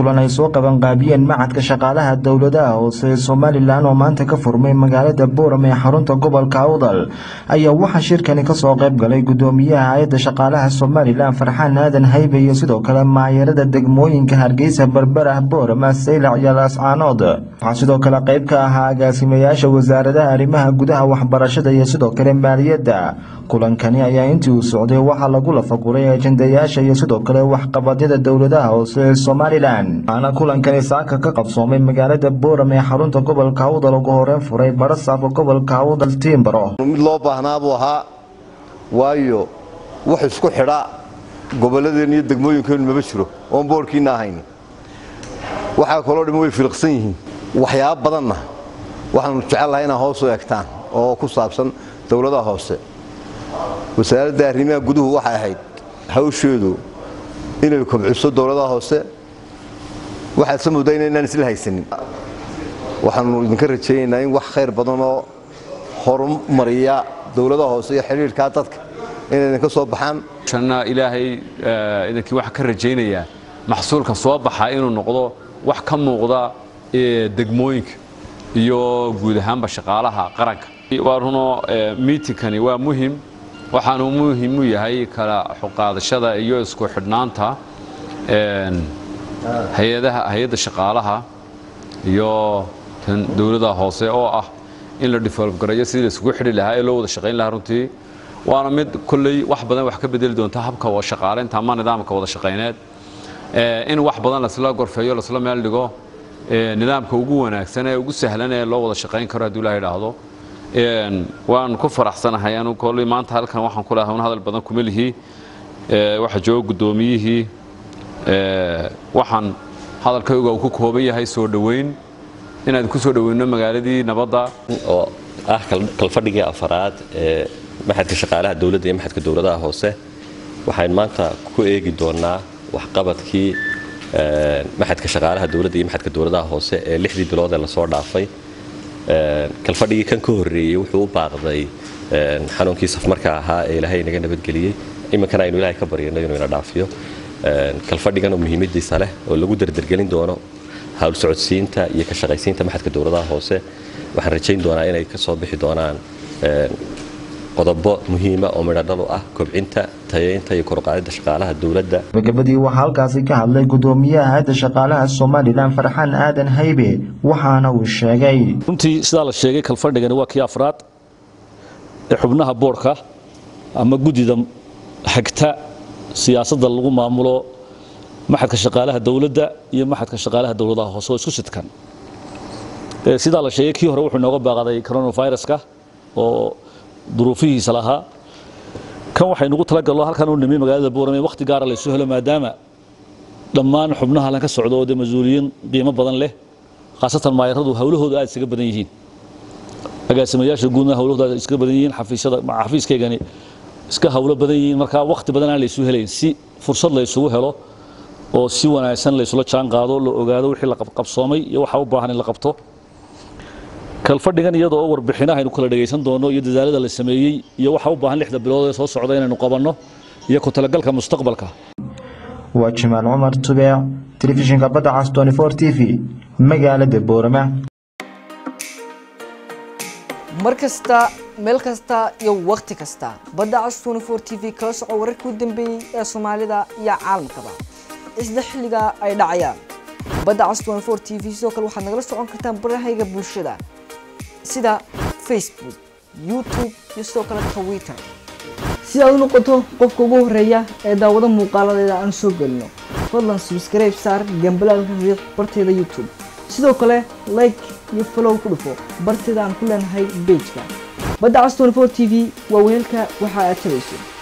kulan ay soo qabanqaabiyeen macadka shaqaalaha dowladaha hoose ee somalilan oo maanta ka furmay magaalada booram ee xarunta gobolka awdal ayaa waxaa shirkani kasoo qayb galay gudoomiyaha hay-adda shaqaalaha somalilan farxaan aadan haybe iyo sidoo kale maayarada degmooyinka hargeysa berberah booram saylac iyo laascaanood waxaa sidoo kale qayb ka ahaa agaasimayaasha wasaaradaha arrimaha gudaha waxbarashada iyo sidoo kale maaliyadda kulankani ayaa intii uu socday waxaa lagu lafaguray ajendayaasha iyo sidoo kale waxqabadyada dowladaha hoose ee somalilan waxaana kulankani saaka ka qabsoomay magaalada booram ee xarunta gobolka awdal ugu horeyn furay barasaafka gobolka awdal tiimbaro mid loo baahnaa buu ahaa waayo wax isku xidha gobolladeenna iyo degmooyinkeennu maba jiro oon boorkiinna ahayn waxaa kaloo dhima way filiqsan yihiin waxyaaba badanna waxaanu jecelnahay inaa hoos u egtaan oo ku saabsan dowladaha hoose wasaaradda arrimaha guduhu waxay ahayd hawsheedu inay kobciso dowladaha hoose waxaad sa moodaa inaynaan isla haysanin waxaanu idinka rajaynaynaa in wax khayr badanoo horumariya dowladaha hoose iyo xidhiirkaa dadka inay idinka soo baxaan shanna ilaahay idinkii waxaan ka rajaynayaa maxsuulka soo baxa inuu noqdo wax ka muuqda degmooyinka iyo guud ahaanba shaqaalaha qaranka waa runo miitinkani waa muhim waxaanu muhim u yahay kala xuqaadashada iyo isku xidhnaanta hay-adda shaqaalaha iyo tan dowladaha hoose oo ah in la develop gareeyo sidii la isugu xidhi lahaa ee loo wada shaqayn lahaa runtii waana mid kolley wax badan wax ka bedeli doonta habka wada shaqaalaynta ama nidaamka wada shaqayneed in wax badan lasla gorfeeyo lasla meel dhigo nidaamka ugu wanaagsan ee ugu sahlan ee loo wada shaqayn karo hadduu ilaha idhaahdo waan ku faraxsanahay anu kolley maanta halkan waxaan ku lahay un hadal badan kuma lihi waxa jooga guddoomiyihii waxaan hadalkayga uu ku kooban yahay soo dhoweyn inaan ku soo dhoweyno magaaladii nabadda oo ah kalfadhigii afaraad ee maxadka shaqaalaha dowladda iyo maxadka dowladaha hoose waxaan maanta ku eegi doonaa waxqabadkii maxadka shaqaalaha dowladda iyo maxadka dowladaha hoose ee lixdii bilood ee lasoo dhaafay kalfadhigii kan ka horreeyey wuxuu u baaqday xanuunkii safmarka ahaa ee ilaahay inaga nabadgeliyey iminkana aynu ilaahay ka baryano inuu ina dhaafiyo kalfadhigan oo muhiimadiisa leh oo lagu dardargelin doono hawl socodsiinta iyo ka shaqaysiinta maxadka dowladaha hoose waxaan rajayn doonaa inay ka soo bixi doonaan qodobo muhiima oo midhadhalu ah kobcinta tayeynta iyo koruqaadida shaqaalaha dowladda gabagabadii waxaa halkaasi ka hadlay gudoomiyaha hay-adda shaqaalaha somalilan farxaan aadan haybe waxaana uu sheegay runtii sidaa la sheegay kalfadhigani waa kii afraad ee xubnaha boorka ama guddida xigta siyaasadda lagu maamulo maxadka shaqaalaha dowladda iyo maxadka shaqaalaha dowladaha hoose oo isku sidkan sidaa la sheegay kii hore wuxuu inooga baaqday coronaviruska oo duruufihiisa lahaa kan waxaynugu talagalno halkan u nimi magaalada boorame wakhti gaara laysu helo maadaama dhammaan xubnaha halkan ka socdo oo dee mas-uuliyiin qiimo badan leh khaasatan maayaradu hawlahooda aad isaga badan yihiin agaasimayaasha guudna hawlahooda aad iskaga badan yihiin xafiisyada xafiiskaygani iska hawlo badan yihiin marka wakhti badan aan laysu helayn si fursad laysugu helo oo si wanaagsan laysula jaan qaado la ogaado wixii la qabsoomay iyo waxa u baahan in la qabto kalfadhigan iyada oo warbixinaha aynu kala dhegaysan doono iyo dadaalada la sameeyey iyo waxa u baahan lixda bilood ee soo socda inaynu qabanno iyo ku talagalka mustaqbalka waa jimaal cumar tubeec telefishinka badda cas t v magaalada boorama mar kasta meel kasta iyo wakhti kasta badda cas t v kala soco wararkii u dambeeyey ee soomaalida iyo caalamkaba isla xilliga ay dhacayaan badda cas t v sidoo kale waxaad nagala socon kartaan barahayga bulshada sida facebook youtube iyo sidoo kale twitter si aad u noqoto qofka ugu horeeya ee daawado muuqaaladeeda aan soo gelino fadlan subscribe saar gambalaalka riiq barteeda youtube sidoo kale like iyo follow ku dhufo barteeda aan ku leenahay bejka badda cas t v waa weelka waxa aad tabayso